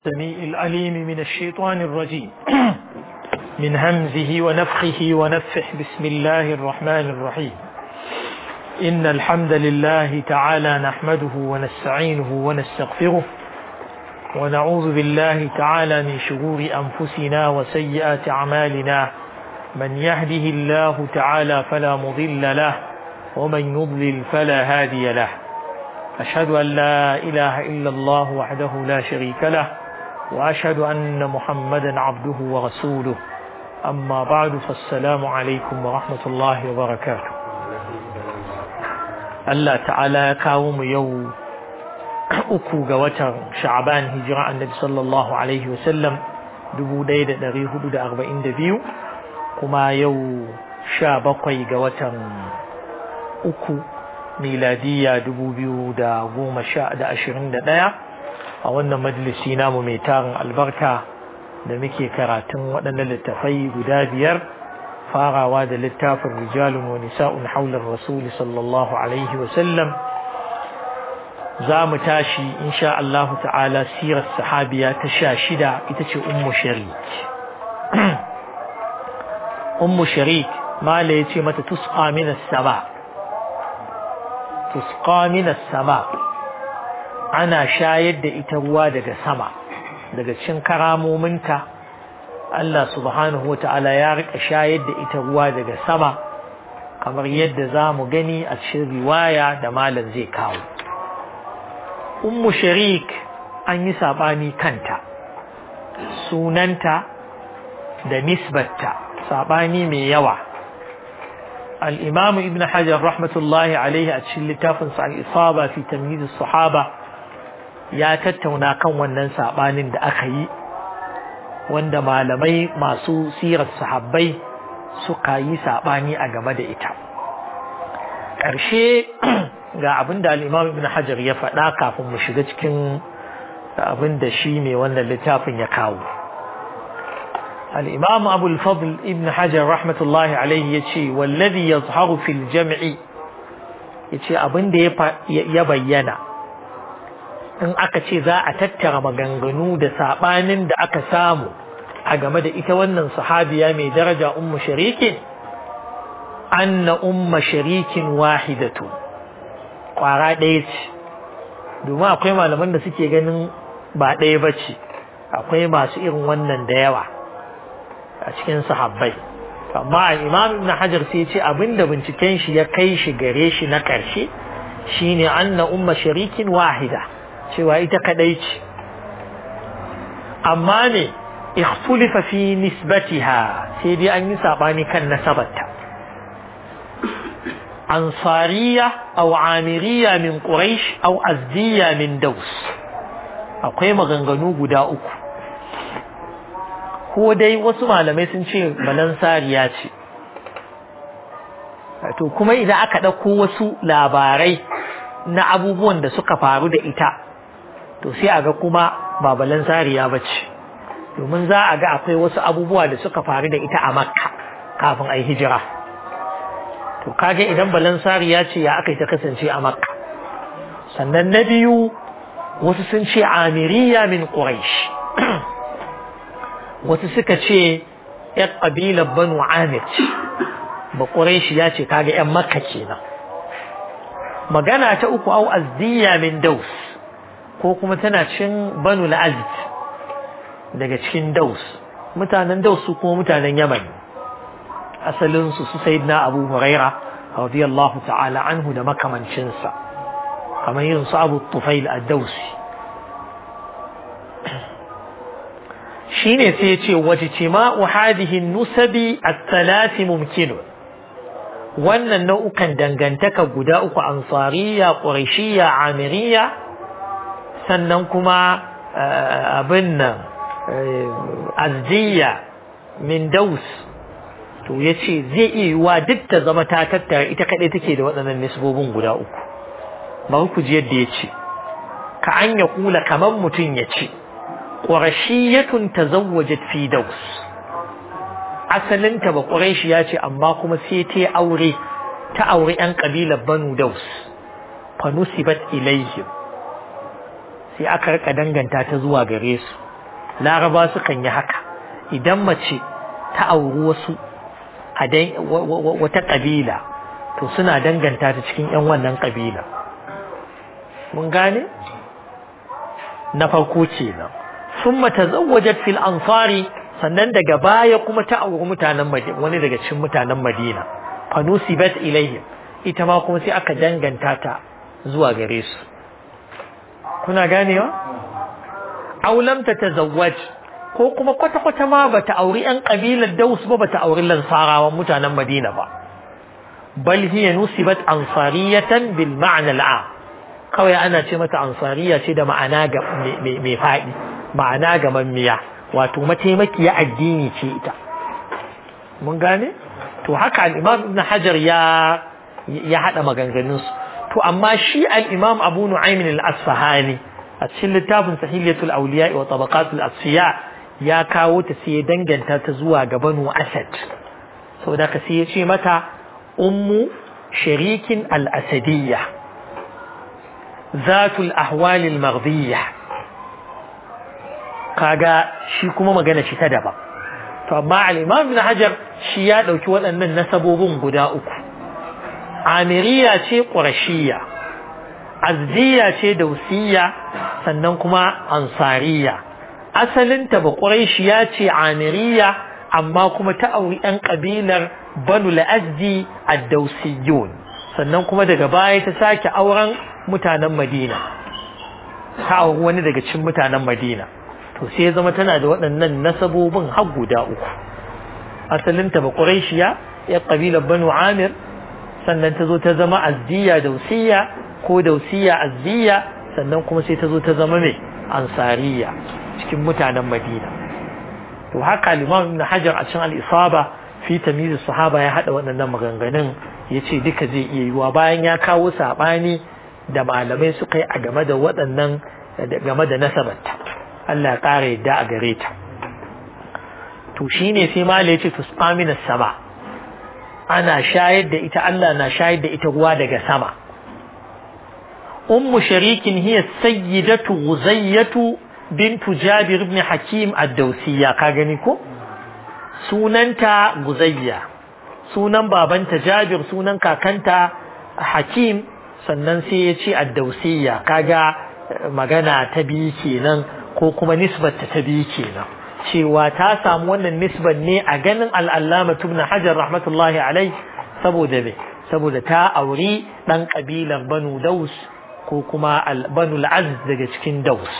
السميع العليم من الشيطان الرجيم من همزه ونفخه ونفح بسم الله الرحمن الرحيم إن الحمد لله تعالى نحمده ونستعينه ونستغفره ونعوذ بالله تعالى من شرور أنفسنا وسيئات أعمالنا من يهده الله تعالى فلا مضل له ومن يضلل فلا هادي له أشهد أن لا إله إلا الله وحده لا شريك له وأشهد أن محمدا عبده ورسوله أما بعد فالسلام عليكم ورحمة الله وبركاته الله تعالى كاوم يوم uku ga watan sha'aban hijira annabi sallallahu alaihi wasallam dubu ɗaya da ɗari hudu da arba'in da biyu kuma yau sha bakwai ga watan uku miladiya dubu biyu da goma sha da ashirin da ɗaya a wannan majalisi namu mai tarin albarka da muke karatun waɗannan littafai guda biyar farawa da littafin rijalun wa nisa'un haular rasuli sallallahu alaihi wasallam za mu tashi insha Allah ta'ala sirar sahabiya ta sha shida ita ce ummu sharik ummu sharik mala ya ce mata tusqa minas sama tusqa minas sama ana shayar da ita ruwa daga sama daga cikin karamominta Allah subhanahu wa ta'ala ya rika shayar da ita ruwa daga sama kamar yadda za mu gani a cikin riwaya da malam zai kawo ummu sharik an yi saɓani kanta sunanta da nisbatta saɓani mai yawa al'imamu ibn hajar rahmatullahi alaihi a cikin littafinsa al'isaba fi tamyiz sahaba ya tattauna kan wannan saɓanin da aka yi wanda malamai masu sirar sahabbai suka yi saɓani a game da ita ƙarshe ga abin da al'imam ibn hajar ya faɗa kafin mu shiga cikin abin da shi ne wannan littafin ya kawo al'imam abul fadl ibn hajar rahmatullahi alaihi ya ce wallazi ya zaharu fil jam'i ya ce abin da ya bayyana in aka ce za a tattara maganganu da saɓanin da aka samu a game da ita wannan sahabiya mai daraja ummu sharikin anna umma sharikin wahidatu kwara ɗaya ce domin akwai malaman da suke ganin ba ɗaya ba ce akwai masu irin wannan da yawa a cikin sahabbai amma imam ibn hajar sai ce abinda binciken shi ya kai shi gare shi na ƙarshe shine anna umma sharikin wahida cewa ita kadai ce amma ne ikhtulifa fi nisbatiha sai dai an yi sabani kan nasabarta ansariya aw amiriya min quraish aw azdiya min daus akwai maganganu guda uku ko dai wasu malamai sun ce balansariya ce to kuma idan aka ɗauko wasu labarai na abubuwan da suka faru da ita to sai a ga kuma ba balansariya ba ce domin za a ga akwai wasu abubuwa da suka faru da ita a makka kafin a yi hijira to kage idan balansariya ce ya aka yi ta kasance a makka sannan na biyu wasu sun ce amiriya min quraish wasu suka ce yan ƙabilar banu amir ce ba quraish ya ce kaga yan makka kenan magana ta uku au azdiya min daus ko kuma tana cikin banu la'azid daga cikin daus mutanen daus su kuma mutanen yaman asalin su su sayyidina abu huraira radiyallahu ta'ala anhu da makamancinsa kamar yin su abu tufail ad-dausi shine sai ya ce wajtima'u hadhihi nusabi at-thalath mumkin wannan nau'ukan dangantaka guda uku ansariya quraishiyya amiriyya sannan kuma abin nan azdiya min daus to ya ce zai iya yiwa duk ta zama ta tattara ita kaɗai take da waɗannan nisbobin guda uku bari ku ji yadda ya ce ka an ya kula kamar mutum ya ce ƙwarashiyatun ta zawwajat fi daus asalinta ba ƙwarashi ya ce amma kuma sai ta aure ta aure 'yan ƙabilar banu daus fanusibat ilayhim sai aka rika danganta ta zuwa gare su laraba sukan yi haka idan mace ta auri wasu a wata ƙabila to suna danganta ta cikin 'yan wannan ƙabila mun gane na farko kenan sun mata zawajat fil ansari sannan daga baya kuma ta auri mutanen madina wani daga cikin mutanen madina fanusibat ilayhim ita ma kuma sai aka danganta ta zuwa gare su kuna ganewa aw lam tatazawwaj ko kuma kwata kwata ma bata auri yan kabilar Daus ba bata auri Lansarawan mutanen Madina ba bal hiya nusibat ansariyatan bil ma'na al'am kawai ana ce mata ansariya ce da ma'ana ga mai faɗi ma'ana ga mammiya wato mataimakiya addini ce ita mun gane to haka al-imam ibn hajar ya ya hada maganganun su to amma shi al-imam abu nu'aym al-asfahani a cikin littafin sahihatul awliya wa tabaqatul asfiya ya kawo ta sai ya danganta ta zuwa ga banu asad saboda ka sai ya ce mata ummu sharikin al-asadiyya zatul ahwal al-maghdiyya kaga shi kuma magana shi ta daban to amma al-imam ibn hajar shi ya dauki waɗannan nasabobin guda uku amiriya ce qurashiyya azdiya ce dausiyya sannan kuma ansariya asalinta ba quraishiya ce amiriya amma kuma ta auri ɗan ƙabilar banu al-azdi ad-dausiyun sannan kuma daga baya ta sake auren mutanen madina ta auri wani daga cikin mutanen madina to sai ya zama tana da waɗannan nasabobin har guda uku asalinta ba quraishiya ya ƙabilar banu amir sannan ta zo ta zama azdiya dausiya ko dausiya azdiya sannan kuma sai ta zo ta zama mai ansariya cikin mutanen madina to haka limam ibn hajar a cikin al-isaba fi tamyiz sahaba ya hada waɗannan maganganun yace duka zai iya yiwa bayan ya kawo sabani da malamai suka yi a game da waɗannan game da nasabarta Allah ya ƙara yadda a gare ta to shine sai malai yace tusqamina sama ana shayar da ita Allah na shayar da ita ruwa daga sama ummu sharikin hiya sayyidatu guzayyatu bintu jabir ibn hakim ad-dawsiyya ka gani ko sunanta guzayya sunan babanta jabir sunan kakanta hakim sannan sai ya ce ad-dawsiyya kaga magana ta biyu kenan ko kuma nisbata ta biyu kenan cewa ta samu wannan nisban ne a ganin al'allama ibn hajar rahmatullahi alai saboda me saboda ta auri dan kabilar banu daus ko kuma banu al'az daga cikin daus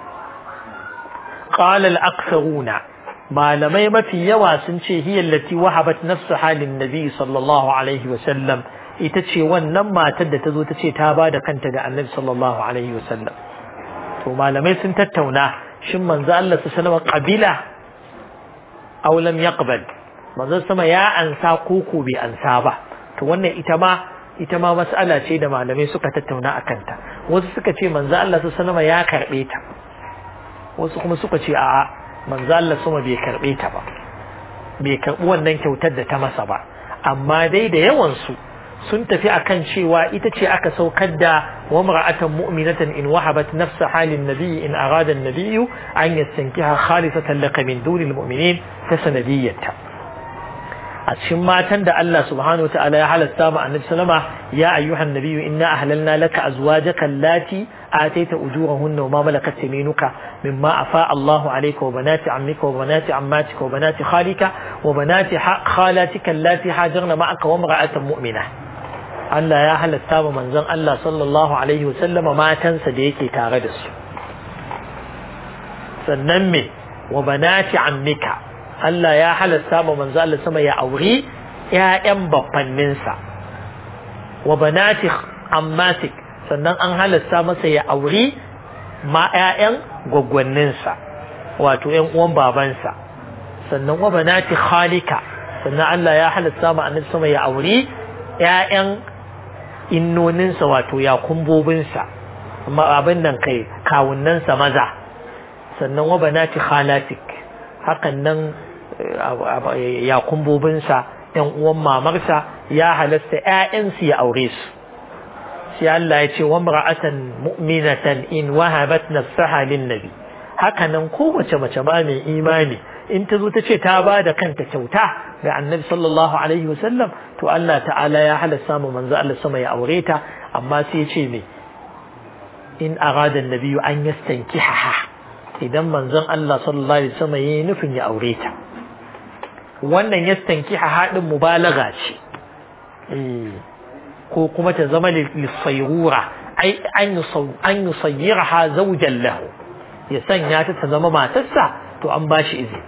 qala al-aktharuna malamai mafi yawa sun ce hiya allati wahabat nafsu halin nabi sallallahu alaihi wa sallam ita ce wannan matar da ta zo ta ce ta ba da kanta ga annabi sallallahu alaihi wa sallam to malamai sun tattauna shin manzo Allah su sanama qabila aw lam yaqbal manzo sama ya ansa ko ko bai ansa ba to wannan ita ma ita ma mas'ala ce da malamai suka tattauna akan ta wasu suka ce manzo Allah su sanama ya karbe ta wasu kuma suka ce a'a manzo Allah sama bai karbe ta ba bai karbi wannan kyautar da ta masa ba amma dai da yawan su sun tafi akan cewa ita ce aka saukar da wa mar'atan mu'minatan in wahabat nafsa halin nabiy in arada an-nabiy an yastankiha khalisatan laka min dunil mu'minin ta sanadiyyata a cikin matan da Allah subhanahu wataala ya halatta ma annabi sallama ya ayyuhan nabiyyu inna ahlalna laka azwajaka allati ataita ujurahunna wa ma malakat yaminuka mimma afa Allahu alayka wa banati ammika wa banati ammatika wa banati khalika wa banati khalatika allati hajarna ma'aka wa imra'atan mu'minah Allah ya halatta wa manzon Allah sallallahu alaihi wa sallama matansa da yake tare da su sannan me wa banati ammika Allah ya halatta wa manzon Allah sama ya auri ƴaƴan baffanninsa wa banati ammatik sannan an halatta masa ya auri ma ƴaƴan gwaggwanninsa wato ƴan uwan babansa sannan wa banati khalika sannan Allah ya halatta ma annabi sama ya auri ƴaƴan innoninsa wato ya kumbobinsa amma abin nan kai kawunansa maza sannan wa banati khalatik hakan nan ya kumbobinsa yan uwan mamarsa ya halasta ƴaƴansu ya aure su sai Allah ya ce wa mar'atan mu'minatan in wahabat nafsaha lin nabi haka nan kowace mace ba mai imani in ta zo ta ce ta ba da kanta kyauta ga annabi sallallahu alaihi wasallam to Allah ta'ala ya halasta mu manzo Allah sama ya aure ta amma sai ya ce me in arada annabi an yastankiha idan manzon Allah sallallahu alaihi wasallam yayi nufin ya aure ta wannan yastankiha hadin mubalaga ce ko kuma ta zama lissayrura ai an yusayyiraha zawjan lahu ya sanya ta ta zama matarsa to an ba shi izini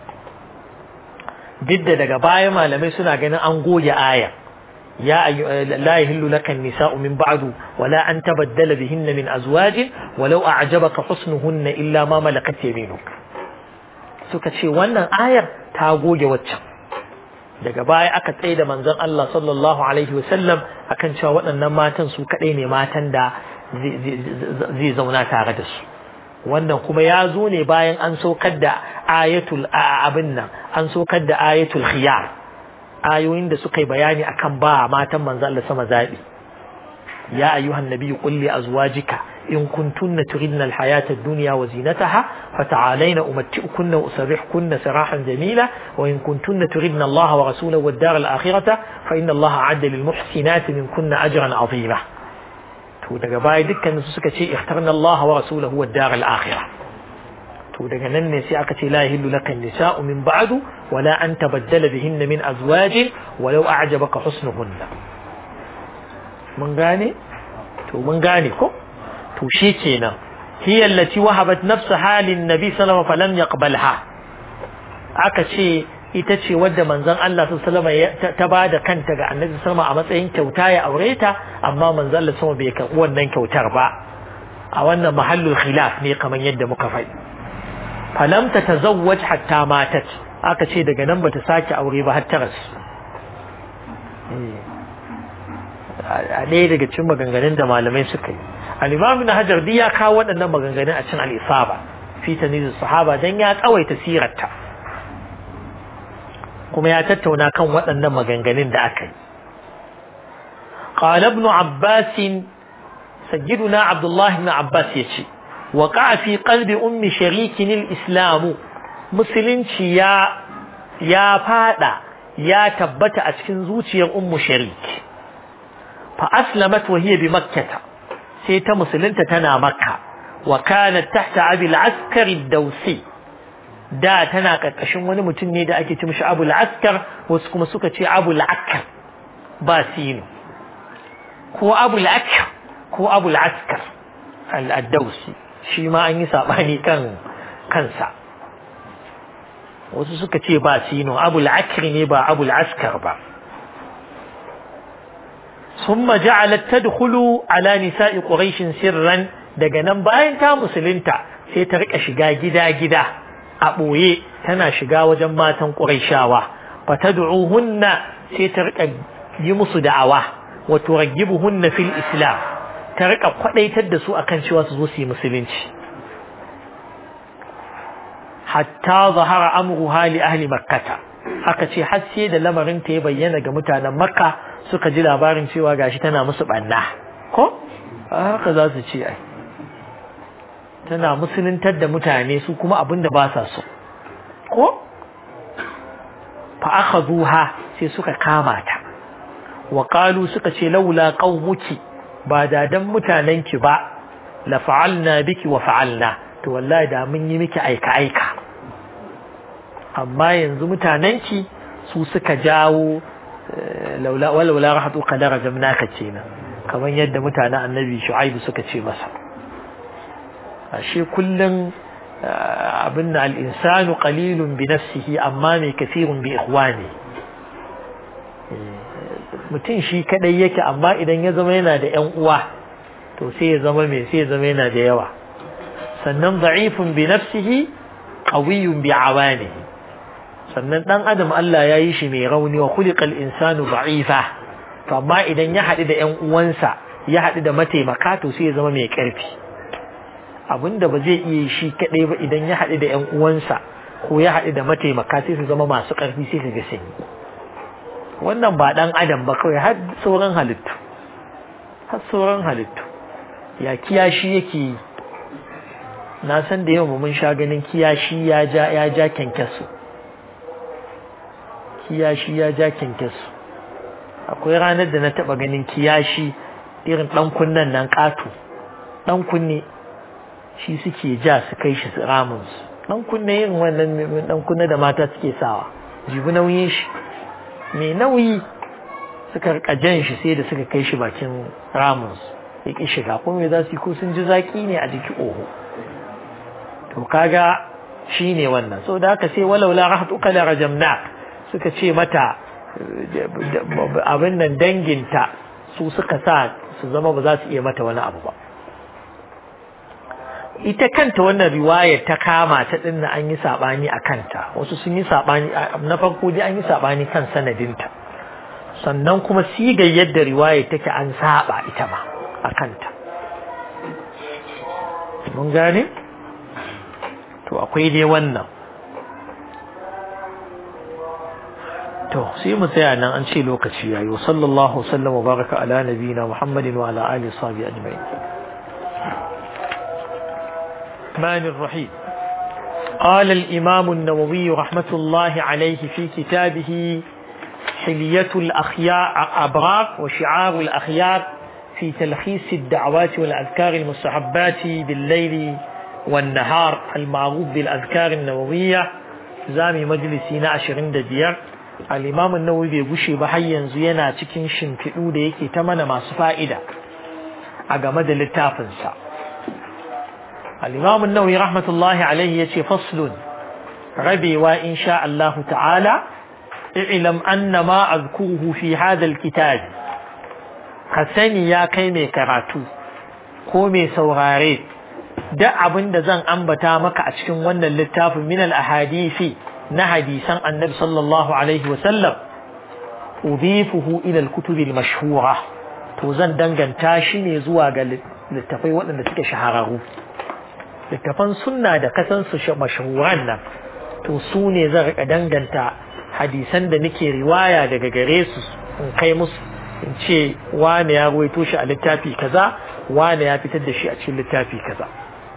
duk da daga baya malamai suna ganin an goge aya ya la yahillu laka nisa'u min ba'du wala an tabaddala bihinna min azwajin walau a'jabaka husnuhunna illa ma malakat yaminuk suka ce wannan ayar ta goge waccan daga baya aka tsaye da manzon Allah sallallahu alaihi wasallam akan cewa waɗannan matan su kaɗai ne matan da zai zauna tare da su wannan kuma ya zo ne bayan an saukar da ayatul abin nan an saukar da ayatul khiyar ayoyin da suka yi bayani akan ba matan manzo Allah sama zabi ya ayyuhan nabiyyu qul li azwajika in kuntunna turidna alhayata ad-dunya wa zinataha fata'alayna umatti'ukunna wa usarrihkunna sarahan jamila wa in kuntunna turidna Allah wa rasulahu wad-dar al-akhirata fa inna Allah 'adda lil muhsinati minkunna ajran 'azima to daga baya dukkanin su suka ce ikhtarna Allah wa rasulahu wad dar al akhirah to daga nan ne sai aka ce la yahillu laka nisa'u min ba'du wala an tabaddala bihinna min azwajin walau a'jabaka husnuhunna mun gane to mun gane ko to shi kenan hiya allati wahabat nafsaha lin nabi sallallahu alaihi wasallam falam yaqbalha aka ce ita ce wadda manzon Allah sallallahu alaihi ta ba da kanta ga Annabi sallallahu a matsayin kyauta ya aure ta amma manzon Allah sallallahu bai karɓi wannan kyautar ba a wannan mahallul khilaf ne kamar yadda muka faɗi falam ta tazawwaj hatta matat aka ce daga nan bata sake aure ba har ta rasu a ɗaya daga cikin maganganun da malamai suka yi al-imam ibn hajar ya kawo waɗannan maganganun a cikin al-isaba fi tanizul sahaba dan ya tsawaita sirarta kuma ya tattauna kan waɗannan maganganun da aka yi qala ibn abbas sayyiduna abdullah ibn abbas yace وقع في قلب أم شريك الإسلام musulunci ya ya fada ya tabbata a cikin zuciyar ummu sharik fa aslamat wa hiya bi makkah sai ta musulunta tana makka wa kanat tahta abi al-askar ad-dawsi da tana karkashin wani mutum ne da ake ce mishi abu al-askar wasu kuma suka ce abu al-akkar ba sinu ko abu al-akkar ko abu al-askar al-dawsi shi ma an yi sabani kan kansa wasu suka ce ba sino abu al'akri ne ba abu al'askar ba ثم جعلت تدخل على نساء قريش سرا daga nan bayan ta musulunta sai ta rika shiga gida-gida a ɓoye tana shiga wajen matan ƙuraishawa fa tad'uhunna sai ta rika yi musu da'awa wa turaggibuhunna fil islam ta rika kwadaitar da su akan cewa su zo su yi musulunci hatta zahara amru hali ahli makkata aka ce har sai da lamarin ta ya bayyana ga mutanen makka suka ji labarin cewa gashi tana musu banna ko haka za su ce ai tana musuluntar da mutane su kuma abin da ba sa so ko fa akhadhuha sai suka kama ta wa qalu suka ce laula qaumuki ba da dan mutanenki ba la fa'alna biki wa fa'alna to wallahi da mun yi miki aika aika amma yanzu mutanenki su suka jawo laula walaula rahatu qadara jamnaka kenan kamar yadda mutanen annabi shu'aibu suka ce masa ashe kullun abin al-insanu qalilun bi nafsihi amma mai kathirun bi ikhwani mutum shi kadai yake amma idan ya zama yana da ƴan uwa to sai ya zama mai sai ya zama yana da yawa sannan da'ifun bi nafsihi qawiyyun bi awanihi sannan dan adam Allah ya yi shi mai rauni wa khuliqal insanu da'ifa to amma idan ya haɗu da ƴan uwansa ya haɗu da mataimaka to sai ya zama mai ƙarfi abinda ba zai iya shi kadai ba idan ya haɗu da ƴan uwansa ko ya haɗu da mataimaka sai su zama masu ƙarfi sai su ga sanyi wannan ba dan adam ba kawai har sauran halittu har sauran halittu ya kiyashi yake na san da yawan mun sha ganin kiyashi ya ja ya ja kyankyasu kiyashi ya ja kyankyasu akwai ranar da na taba ganin kiyashi irin dan kunnen nan katu dan kunne shi suke ja su kai shi ramin su dan kunne irin wannan dan kunne da mata suke sawa jibi nauyin shi mai nauyi suka rika jan shi sai da suka kai shi bakin ramin su ya ki shiga kuma me za su yi ko sun ji zaki ne a jiki oho to kaga shine wannan so da haka sai walaula rahatuka la rajamna suka ce mata abin nan danginta su suka sa su zama ba za su iya mata wani abu ba ita kanta wannan riwaya ta kama ta din an yi sabani a kanta wasu sun yi sabani na farko dai an yi sabani kan sanadinta sannan kuma sigar yadda riwaya take an saba ita ma a kanta mun gane to akwai dai wannan to sai mu tsaya nan an ce lokaci yayi sallallahu sallam wa baraka ala nabiyina muhammadin wa ala alihi sahbihi ajma'in الرحمن الرحيم قال الإمام النووي رحمة الله عليه في كتابه حلية الأخيار أبرار وشعار الأخيار في تلخيص الدعوات والأذكار المستحبات بالليل والنهار المعروف بالأذكار النووية زامي مجلسنا عشرين ديار الإمام النووي بيقشي بحيا زينا تكين شنفئو ديكي تمنى ما سفائدة أقامد للتافنسا الإمام النووي رحمة الله عليه يتي فصل ربي وإن شاء الله تعالى اعلم أن ما أذكره في هذا الكتاب حسني يا كيمي كراتو كومي سوغاري da abin da zan ambata maka a cikin wannan littafin min al-ahadisi na hadisan annabi sallallahu alaihi wasallam udifuhu ila al-kutub al-mashhura to zan danganta shi ne zuwa ga littafai waɗanda suke shahararru littafan sunna da kasan su mashhuran nan to su ne zan rika danganta hadisan da nake riwaya daga gare su in kai musu in ce wane ya ruwaito shi a littafi kaza wane ya fitar da shi a cikin littafi kaza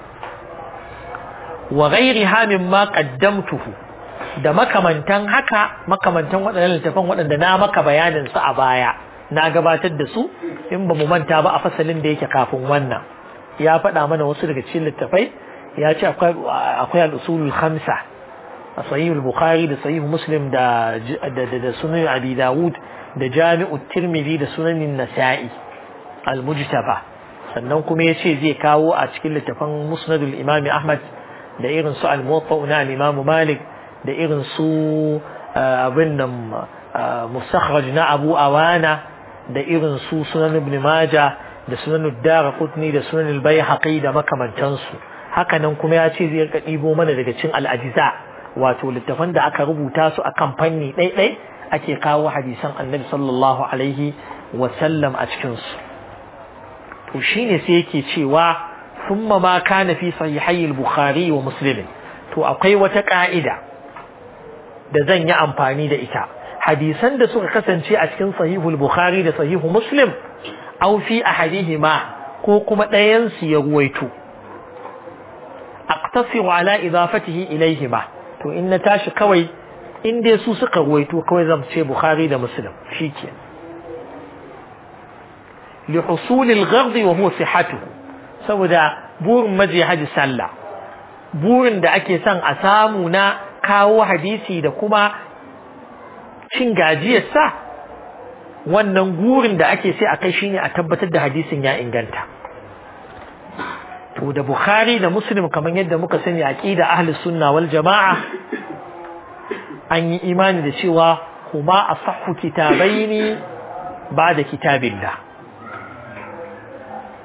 wa ghairiha mimma qaddamtuhu da makamantan haka makamantan waɗannan littafan waɗanda na maka bayanin su a baya na gabatar da su in ba mu manta ba a fasalin da yake kafin wannan ya faɗa mana wasu daga cikin littafai ya ce akwai al'usulul khamsa a sahihul bukhari da sahihul muslim da da sunan abi dawud da jami'u tirmidhi da sunanin nasa'i al-mujtaba sannan kuma ya ce zai kawo a cikin littafan musnadul imami ahmad da irin su al-muwatta na al-imam malik da irin su abin nan mustakhraj na abu awana da irin su sunan ibn majah da sunan dara kutni da sunan al-bayhaqi da makamantansu haka nan kuma ya ce zai rika ɗibo mana daga cin al-ajza wato littafan da aka rubuta su akan fanni ɗaiɗai ake kawo hadisan annabi sallallahu alaihi wa sallam a cikin su to shine sai yake cewa thumma ma kana fi sahihai al-bukhari wa muslim to akwai wata ka'ida da zan yi amfani da ita hadisan da suka kasance a cikin sahihul bukhari da sahihu muslim aw fi ahadihima ko kuma ɗayan su ya ruwaito aqtasiru ala idafatihi ilayhima to in na tashi kawai in dai su suka ruwaito kawai zan ce bukhari da muslim shikenan li husul al-ghard wa huwa sihhatuhu saboda burin maje haji sallah burin da ake son a samu na kawo hadisi da kuma cin gajiyarsa wannan gurin da ake sai a kai shine a tabbatar da hadisin ya inganta to da bukhari da muslim kamar yadda muka sani aqida ahli sunna wal jamaa an yi imani da cewa kuma asahhu kitabaini ba'da kitabillah